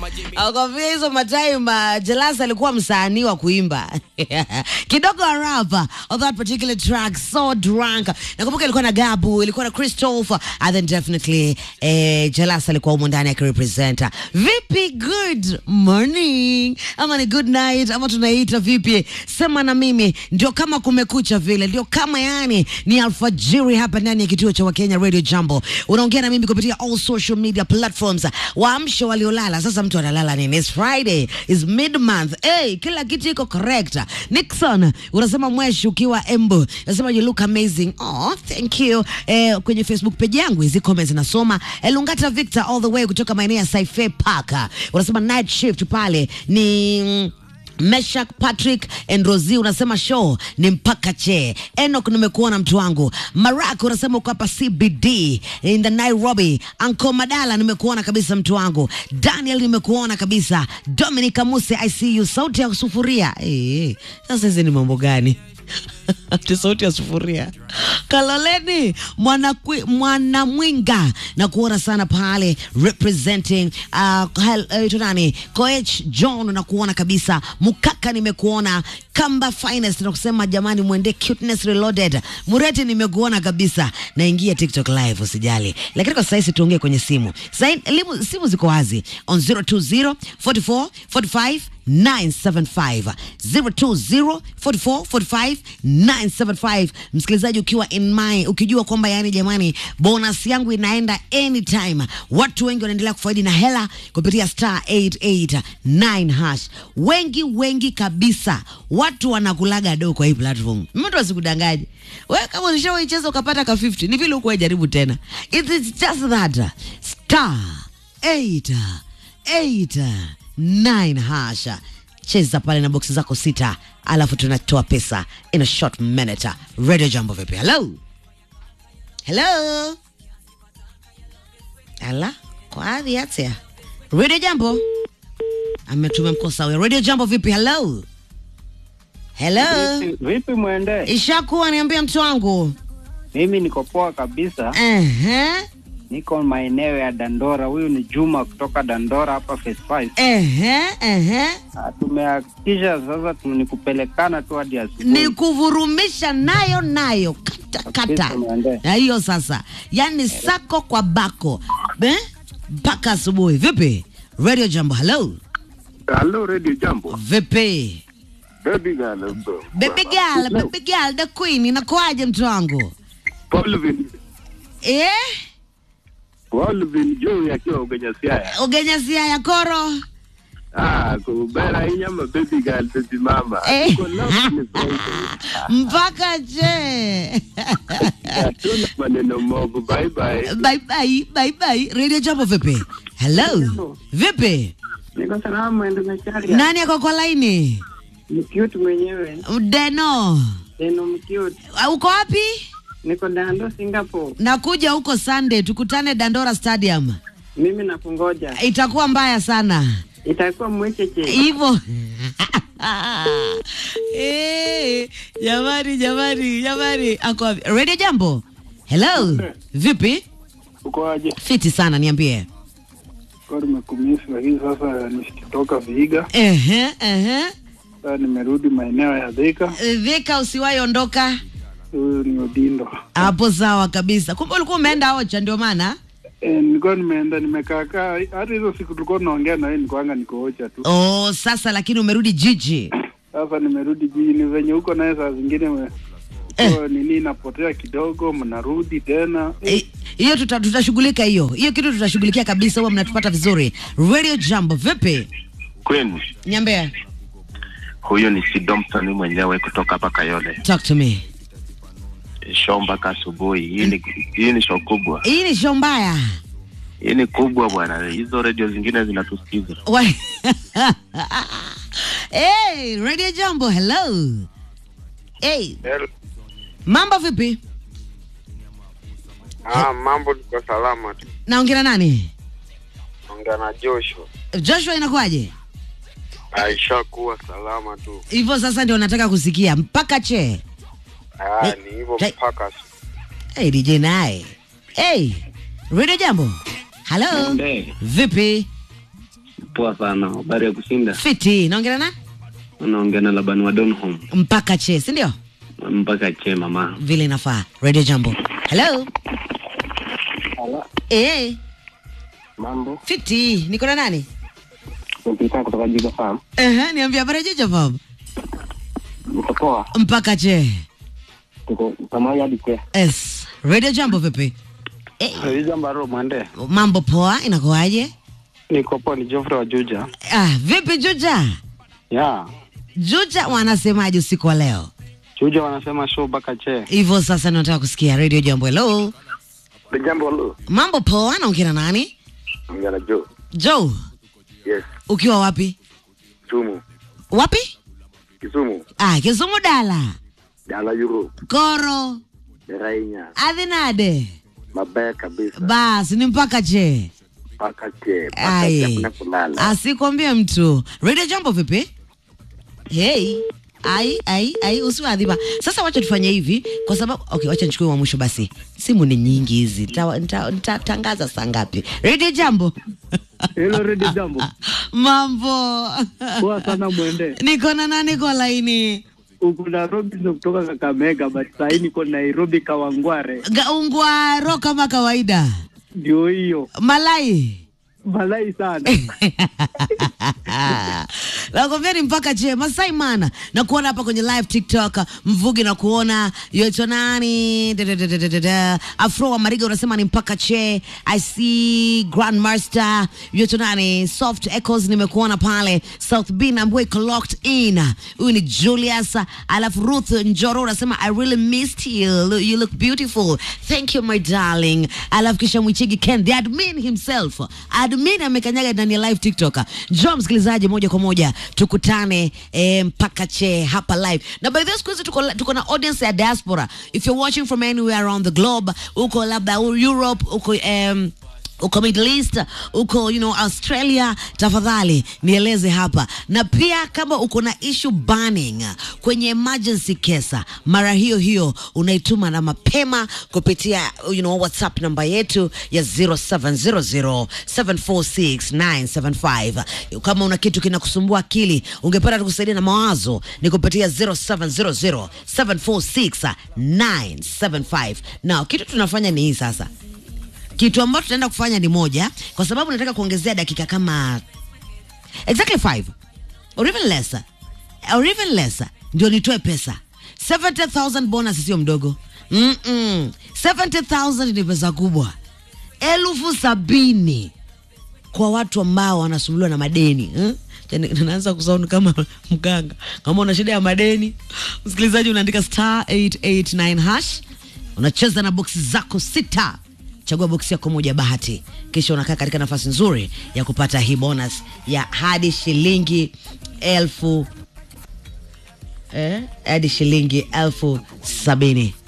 akwambia hizo matime Jelas alikuwa msanii wa kuimba kidogo arapa of that particular track so drunk. Nakumbuka ilikuwa na Gabu, ilikuwa na Christopher and then definitely eh, Jelas alikuwa humo ndani akirepresenta. Vipi, good morning ama ni good night ama tunaita vipi? Sema na mimi, ndio kama kumekucha vile, ndio kama yani ni alfajiri hapa ndani ya kituo cha Wakenya Radio Jambo. Unaongea na mimi kupitia all social media platforms. Waamshe waliolala. Sasa mtu analala nini? It's Friday, is mid month. Hey, kila kitu iko correct. Nixon, unasema mweshi ukiwa Embu. Unasema you look amazing. Oh, thank you. Eh, kwenye Facebook page yangu hizi comments nasoma. Elungata Victor all the way kutoka maeneo ya Saife Park. Unasema night shift pale ni mm, Meshak Patrick and Rosie unasema show ni mpaka che. Enoch nimekuona mtu wangu. Marak unasema uko hapa CBD in the Nairobi. Anko Madala nimekuona kabisa mtu wangu. Daniel nimekuona kabisa. Dominic Amuse I see you. Sauti ya sufuria. Eh, sasa hizi ni mambo gani? Ati sauti ya sufuria. Kaloleni mwanakwi- mwanamwinga na kuona sana pale representing uh, hel, uh, nani Koech John na kuona kabisa Mukaka nimekuona Kamba Finest na kusema jamani, mwende Cuteness Reloaded Mureti nimekuona kabisa, naingia TikTok live usijali, lakini kwa sasa tuongee kwenye simu. Sasa elimu simu ziko wazi on 020 44 45 975 020 44 45 975. Msikilizaji, ukiwa in mind, ukijua kwamba yani, jamani, bonus yangu inaenda anytime. Watu wengi wanaendelea kufaidi na hela kupitia star 889 hash, wengi wengi kabisa. Watu wanakulaga do kwa hii platform, mtu asikudanganye wewe. Kama ulishawaicheza ukapata ka 50 ni vile ukuwa jaribu tena, it is just that star 8 8 9 hasha cheza pale na boksi zako sita, alafu tunatoa pesa in a short minute. Radio Jambo vipi? Hello, hello, ala kwaadhi atia Radio Jambo ametume mkosa huyo. Radio Jambo vipi? Hello, hello, Vipi, vipi mwende? ishakuwa niambia mtu wangu. Mimi niko poa kabisa, Ehe, niko maeneo ya Dandora. Huyu ni Juma kutoka Dandora hapa phase 5. ehe, ehe, Ah, Tumehakikisha sasa tu ni kupelekana tu hadi asubuhi. ni kuvurumisha nayo nayo kata kata Kabisa, mwende. na hiyo sasa, yani sako kwa bako Eh? mpaka asubuhi. Vipi Radio Jambo? Hello, Hello, Radio Jambo. vipi Baby girl. bro. baby girl, baby girl, the queen, inakuaje mtu wangu Paulvin, eh? Paulvin Joey akiwa Ugenya Siaya. Ugenyasia ya koro Ah, kubera inyama baby girl, baby mama. Eh. Tuko love ni Friday. mpaka je Hatuna maneno movu. Bye bye. bye bye bye bye. Radio Jambo vipi? Hello, vipi? Niko salama mwendo Macharia. Nani ako kwa laini? Mkiuti mwenyewe. Deno, Neno mkiuti. Uh, uko wapi? Niko Dando Singapore. Nakuja huko Sunday, tukutane Dandora Stadium. Mimi nakungoja. Itakuwa mbaya sana Itakuwa mwecheche. hivyo. Eh, jamani jamani jamani, ako wapi? Radio Jambo. Hello, vipi? Uko aje? Fiti sana, niambie. Kwa nimekumisi lakini sasa nikitoka Vihiga, Ehe, ehe. sasa nimerudi maeneo ya Thika. Vika, usiwahi ondoka Huyu ni Odindo. hapo. Sawa kabisa. Kumbe ulikuwa umeenda Ocha, ndio maana E, nilikuwa nimeenda nimekaakaa, hata hizo siku tulikuwa tunaongea na wewe, nilikuwanga nikoocha tu. oh, sasa lakini umerudi jiji. Sasa nimerudi jijini, venye huko naye saa zingine me- Eh. huko nini inapotea kidogo, mnarudi tena. Eh, hiyo tuta, tutashughulika hiyo hiyo kitu tutashughulikia kabisa, huwa mnatupata vizuri. Radio Jambo, vipi? Queen, Niambie, huyo ni Sidomson mwenyewe kutoka hapa Kayole. talk to me. Show mpaka asubuhi. Hii ni hii ni show kubwa, Hii ni show mbaya hii ni kubwa bwana. Hizo redio zingine zinatusikiza. Wa- hey, Radio Jambo, hello. Hey, mambo vipi? Ah, mambo niko salama tu. Naongea na nani? Ongea na Joshua. Joshua, inakuwaje? Aisha kuwa salama tu. Hivyo sasa ndio nataka kusikia mpaka che. Ah, Eh, ni hivyo eh. mpaka Hey, DJ naye. Hey, Radio Jambo. Hello. Mwende. Vipi? Poa sana. Habari ya kushinda. fiti naongera na Unaongea na Labani wa Donholm mpaka che si ndio mpaka che mama. vile inafaa radio jambo hello eh Mambo. fiti niko na nani Mpita kutoka Jiga Farm. Ehe, niambia habari jeja baba Niko poa. mpaka che Tuko pamoja hadi ke. yes radio jambo vipi eh, Jambo mwende. mambo poa inakuaje Niko poa ni Geoffrey wa Juja. ah, vipi juja Ya. juja wanasemaje usiku wa leo Juja wanasema show baka che. hivyo sasa nataka kusikia radio jambo hello Jambo lo. mambo poa naongea na nani Ongea na Joe. joe Yes. ukiwa wapi Kisumu. wapi Kisumu. ah, kisumu dala Dala Euro. koro Derainya. adhinade Mabaya kabisa. basi ni mpaka che Baka che. Ai. asikwambie mtu radio jambo vipi hey ai ai ai usiwadhiba sasa wacha tufanye hivi kwa sababu okay wacha nichukue wa mwisho basi simu ni nyingi hizi Nita- nita- nitatangaza saa ngapi radio jambo Hello, Radio Jambo. mambo Poa sana mwende. niko na nani kwa laini Uko na Robinson kutoka Kakamega, but sahii niko Nairobi Kawangware. gaungwaro kama kawaida Ndio hiyo. malai Malai sana. nakwambia ni mpaka je masai mana na kuona hapa kwenye live tiktok mvugi na kuona yoitwa nani Da, da, da, da, da, da, da. afro wa mariga unasema ni mpaka che i see grandmaster yoitwa nani soft echoes nimekuona pale south b nambwe iko locked in huyu ni julius alafu ruth njoro unasema i really missed you you look beautiful thank you my darling alafu kisha mwichigi ken the admin himself admin amekanyaga ndani ya live tiktok njoo msikilizaji moja kwa moja tukutane eh, mpaka che hapa live na by the way, siku hizi tuko, tuko na audience ya diaspora if you're watching from anywhere around the globe uko labda europe uko um, uko middle east uko you know australia tafadhali nieleze hapa na pia kama uko na issue burning kwenye emergency kesa mara hiyo hiyo unaituma na mapema kupitia you know whatsapp namba yetu ya 0700746975 kama una kitu kinakusumbua akili ungependa tukusaidia na mawazo ni kupitia 0700746975 na kitu tunafanya ni hii sasa kitu ambacho tunaenda kufanya ni moja kwa sababu nataka kuongezea dakika kama exactly five or even less or even less ndio nitoe pesa 70000 bonus sio mdogo Mm-mm. 70000 ni pesa kubwa elfu sabini kwa watu ambao wanasumbuliwa na madeni eh? Yaani, naanza kusauni kama mganga kama una shida ya madeni msikilizaji unaandika star 889 hash unacheza na boksi zako sita chagua boksi yako moja bahati kisha unakaa katika nafasi nzuri ya kupata hii bonus ya hadi shilingi elfu eh, hadi shilingi elfu sabini